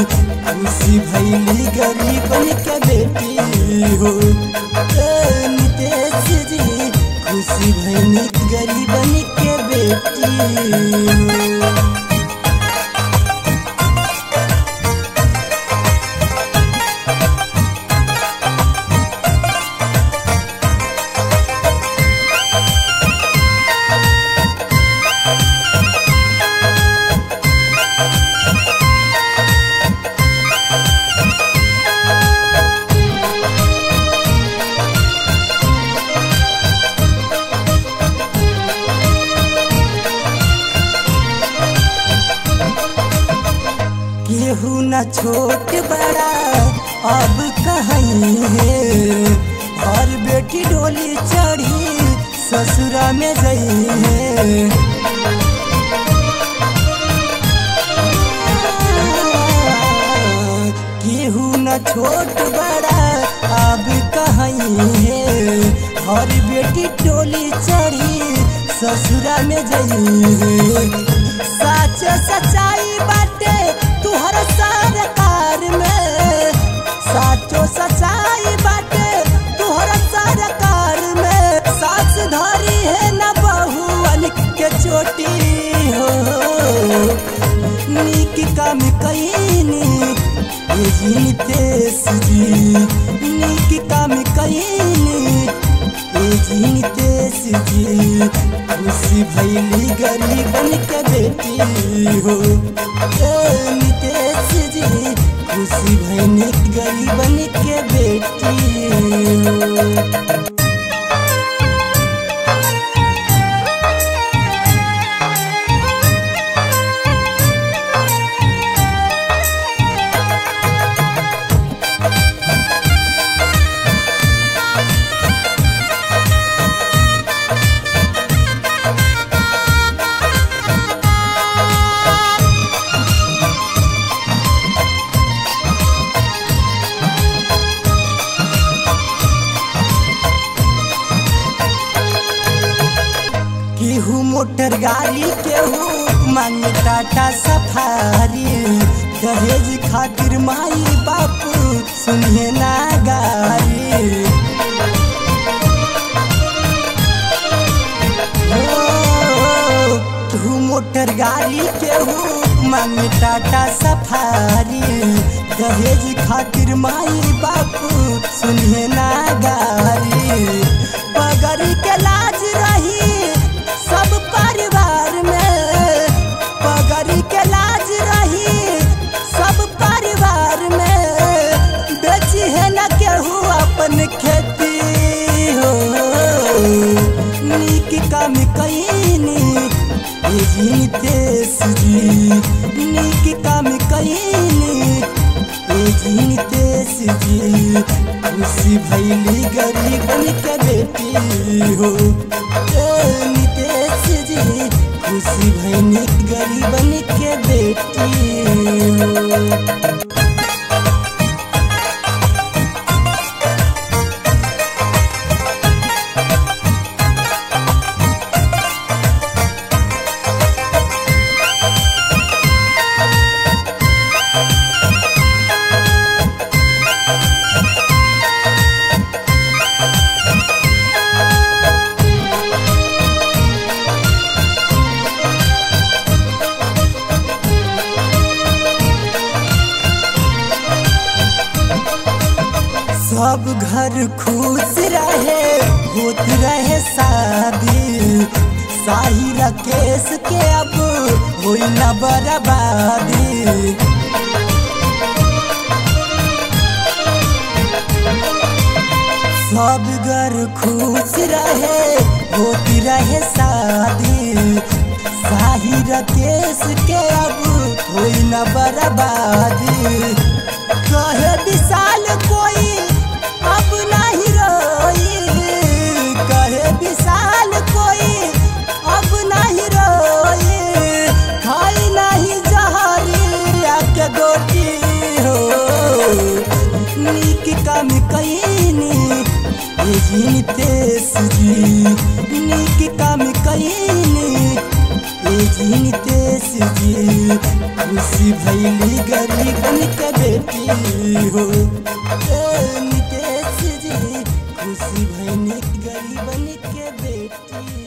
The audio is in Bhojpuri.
खुशी भैली गरीबन के बेटी हो ए नितेश जी खुशी भैली गरीबन के बेटी हो केहू न छोट बड़ा अब कहीं है और बेटी डोली चढ़ी ससुरा में गई है केहू न छोट बड़ा अब कहीं है और बेटी डोली चढ़ी ससुरा में गई है सच सच्चाई बाटे तुहर सरकार में साचो सच्चाई बाटे तुहर सरकार में सास धरी है न बहुअन के चोटी हो नीक काम कईनी ए जी तेस जी नीक काम कईनी ए जी तेस जी खुशी भैली गरीबन के बेटी हो ए नितेश जी खुशी भैली गरीबन के बेटी हो केहू मोटर गाड़ी केहू मांगे टाटा सफारी दहेज खातिर माई बापू सुनिए ना गारी ओ, केहू मोटर गाड़ी केहू मांगे टाटा सफारी दहेज खातिर माई बापू सुनिए ना गारी पगड़ी के लाज रही सब परिवार में पगड़ी के लाज रही सब परिवार में बेची है न केहू अपन खेती हो नीक काम कईनी ए जी तेस जी नीक काम कईनी ए जी तेस जी खुशी भैली गरीबन के बेटी हो ए नितेश जी खुशी भैली गरीबन के बेटी हो सब घर खुश रहे होत रहे शादी शाही राकेश के अब होई न बर्बादी सब घर खुश रहे होत रहे शादी शाही राकेश के अब होई न बर्बादी कहे विशाल कोई अब नहीं रोई कहे विशाल कोई अब नहीं रोई खाई नहीं जहरिया के गोटी हो नीक काम कईनी ए जी तेस जी नीक काम कईनी ए जी नितेश जी खुशी भैली गरीबन के बेटी हो ए नितेश जी खुशी भैनी गरीबन के बेटी